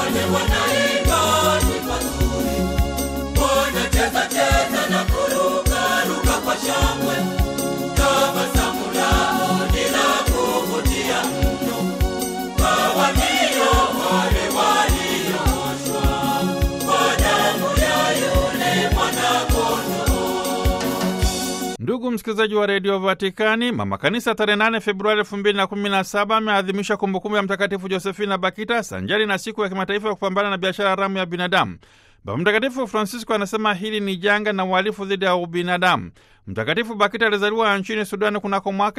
wale wanaimba nyimbo nzuri, wanacheza cheza na kuruka ruka kwa shangwe. Tabasamu lao ni la kuvutia mno kwa walio wale waliooshwa kwa damu ya yule mwana-kondoo. Ndugu msikilizaji wa redio Vatikani, mama kanisa tarehe 8 Februari 2017 ameadhimisha kumbukumbu ya Mtakatifu Josefina Bakita sanjari na siku ya kimataifa ya kupambana na biashara haramu ya binadamu. Baba Mtakatifu Francisco anasema hili ni janga na uhalifu dhidi ya ubinadamu. Mtakatifu Bakita alizaliwa nchini Sudani kunako mwaka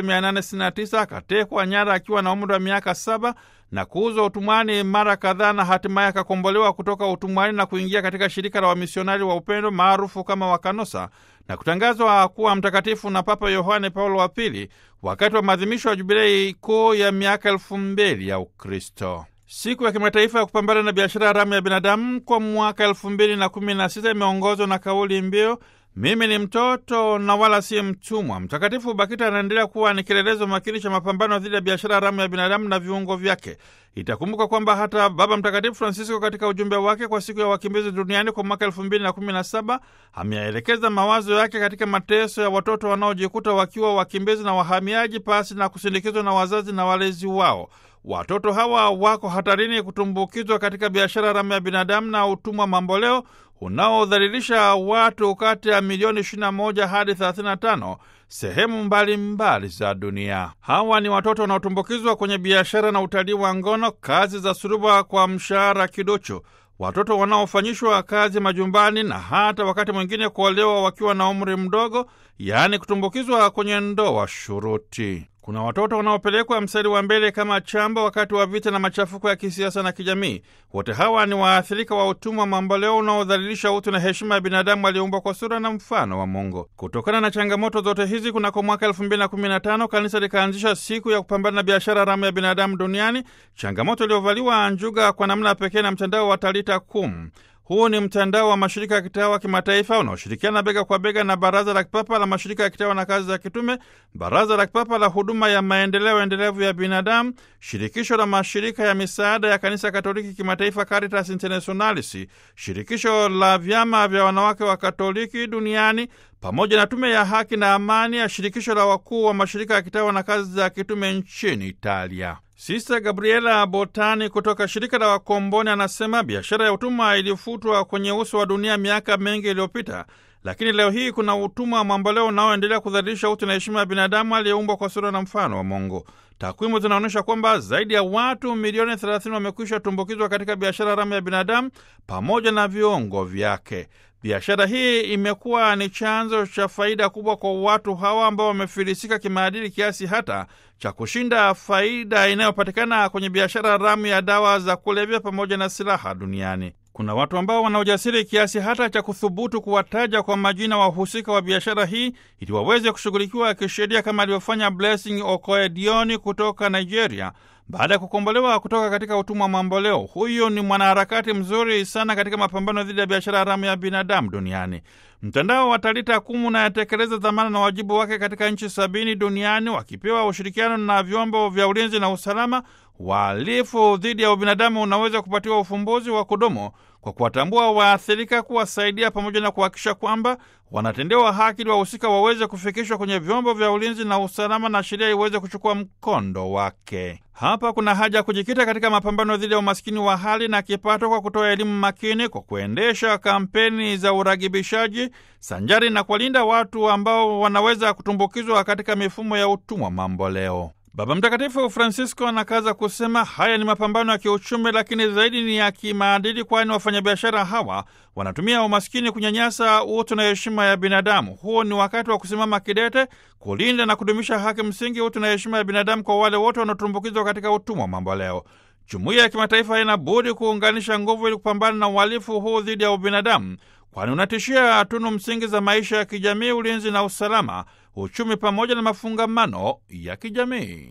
1869 akatekwa nyara akiwa na umri wa miaka saba na kuuzwa utumwani mara kadhaa na hatimaye akakombolewa kutoka utumwani na kuingia katika shirika la wamisionari wa upendo maarufu kama Wakanosa na kutangazwa kuwa mtakatifu na Papa Yohane Paulo wa Pili wakati wa maadhimisho ya jubilei kuu ya miaka elfu mbili ya Ukristo. Siku ya kimataifa ya kupambana na biashara haramu ya binadamu kwa mwaka elfu mbili na kumi na sita imeongozwa na kauli mbiu mimi ni mtoto na wala si mtumwa. Mtakatifu Bakita anaendelea kuwa ni kielelezo makini cha mapambano dhidi ya biashara haramu ya binadamu na viungo vyake. Itakumbuka kwamba hata Baba Mtakatifu Francisco katika ujumbe wake kwa siku ya wakimbizi duniani kwa mwaka elfu mbili na kumi na saba ameyaelekeza mawazo yake katika mateso ya watoto wanaojikuta wakiwa wakimbizi na wahamiaji pasi na kusindikizwa na wazazi na walezi wao. Watoto hawa wako hatarini kutumbukizwa katika biashara haramu ya binadamu na utumwa mamboleo unaodhalilisha watu kati ya milioni 21 hadi 35 sehemu mbalimbali mbali za dunia. Hawa ni watoto wanaotumbukizwa kwenye biashara na utalii wa ngono, kazi za suruba kwa mshahara kidocho, watoto wanaofanyishwa kazi majumbani na hata wakati mwingine kuolewa wakiwa na umri mdogo, yaani kutumbukizwa kwenye ndoa shuruti. Kuna watoto wanaopelekwa mstari wa mbele kama chamba wakati wa vita na machafuko ya kisiasa na kijamii. Wote hawa ni waathirika wa utumwa mamboleo unaodhalilisha utu na heshima ya binadamu aliyeumbwa kwa sura na mfano wa Mungu. Kutokana na changamoto zote hizi, kunako mwaka elfu mbili na kumi na tano kanisa likaanzisha siku ya kupambana na biashara haramu ya binadamu duniani, changamoto iliyovaliwa njuga kwa namna pekee na mtandao wa Talita Kum. Huu ni mtandao wa mashirika ya kitawa kimataifa unaoshirikiana bega kwa bega na Baraza la Kipapa la Mashirika ya Kitawa na Kazi za Kitume, Baraza la Kipapa la Huduma ya Maendeleo Endelevu ya Binadamu, Shirikisho la Mashirika ya Misaada ya Kanisa Katoliki Kimataifa, Caritas Internationalis, Shirikisho la Vyama vya Wanawake wa Katoliki Duniani, pamoja na Tume ya Haki na Amani ya Shirikisho la Wakuu wa Mashirika ya Kitawa na Kazi za Kitume nchini Italia. Sista Gabriela Botani kutoka shirika la Wakomboni anasema biashara ya utumwa ilifutwa kwenye uso wa dunia miaka mengi iliyopita, lakini leo hii kuna utumwa mamboleo unaoendelea kudhalilisha utu na heshima ya binadamu aliyeumbwa kwa sura na mfano wa Mungu. Takwimu zinaonyesha kwamba zaidi ya watu milioni 30 wamekwisha tumbukizwa katika biashara haramu ya binadamu pamoja na viungo vyake. Biashara hii imekuwa ni chanzo cha faida kubwa kwa watu hawa ambao wamefilisika kimaadili kiasi hata cha kushinda faida inayopatikana kwenye biashara haramu ya dawa za kulevya pamoja na silaha duniani. Kuna watu ambao wana ujasiri kiasi hata cha kuthubutu kuwataja kwa majina wahusika wa biashara hii ili waweze kushughulikiwa kisheria kama alivyofanya Blessing Okoedioni kutoka Nigeria baada ya kukombolewa kutoka katika utumwa mamboleo. Huyu ni mwanaharakati mzuri sana katika mapambano dhidi ya biashara haramu ya binadamu duniani. Mtandao wa Talita Kumu unayatekeleza dhamana na wajibu wake katika nchi sabini duniani, wakipewa ushirikiano na vyombo vya ulinzi na usalama. Wahalifu dhidi ya ubinadamu unaweza kupatiwa ufumbuzi wa kudumu kwa kuwatambua waathirika, kuwasaidia pamoja na kuhakikisha kwamba wanatendewa haki ili wahusika waweze kufikishwa kwenye vyombo vya ulinzi na usalama na sheria iweze kuchukua mkondo wake. Hapa kuna haja ya kujikita katika mapambano dhidi ya umaskini wa hali na kipato kwa kutoa elimu makini, kwa kuendesha kampeni za uragibishaji sanjari na kuwalinda watu ambao wanaweza kutumbukizwa katika mifumo ya utumwa mamboleo. Baba Mtakatifu Francisco anakaza kusema haya ni mapambano ya kiuchumi, lakini zaidi ni ya kimaadili, kwani wafanyabiashara hawa wanatumia umaskini kunyanyasa utu na heshima ya binadamu. Huu ni wakati wa kusimama kidete kulinda na kudumisha haki msingi, utu na heshima ya binadamu kwa wale wote wanaotumbukizwa katika utumwa mamboleo. Jumuiya ya kimataifa haina budi kuunganisha nguvu ili kupambana na uhalifu huu dhidi ya ubinadamu, kwani unatishia tunu msingi za maisha ya kijamii, ulinzi na usalama, uchumi pamoja na mafungamano ya kijamii.